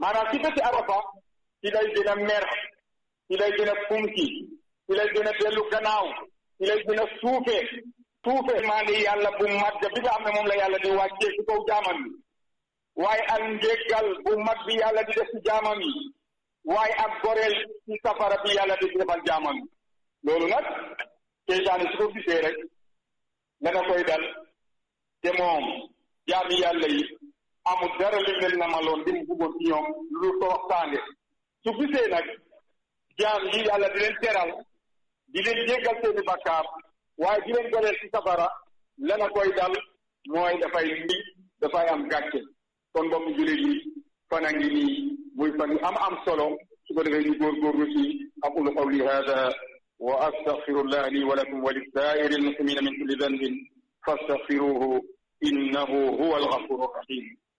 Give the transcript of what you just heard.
maanaam ci bési arafa ci lay gën a mer ci lay gën a funki ci lay gën a dellu gannaaw ci lay gën a suufe suufe maa ngi yàlla bu mag bi nga xam ne moom la yàlla di wàccee ci kaw jaamam yi waaye ak njéggal bu mag bi yàlla di def ci jaamam yi waaye ak goreel ci safara bi yàlla di defal jaamam yi loolu nag seytaane su ko gisee rek dana koy dal te moom jaami yàlla yi amul dara li leen namaloon di mu bëggoon ci ñoom lu ko waxtaane su gisee nag jaam yi yàlla di leen teral di leen jéggal seeni bakkaar waaye di leen goreel ci safara lana koy dal mooy dafay ndi dafay am gàcce kon mbokk jullit yi fan a ngi nii muy fan yu am am solo su ko defee ñu góorgóorlu ci aqulu qawli hada wa astaghfirullah li wa lakum wa lisaa'iri almuslimina min kulli dhanbin fastaghfiruhu innahu huwa alghafuru rahim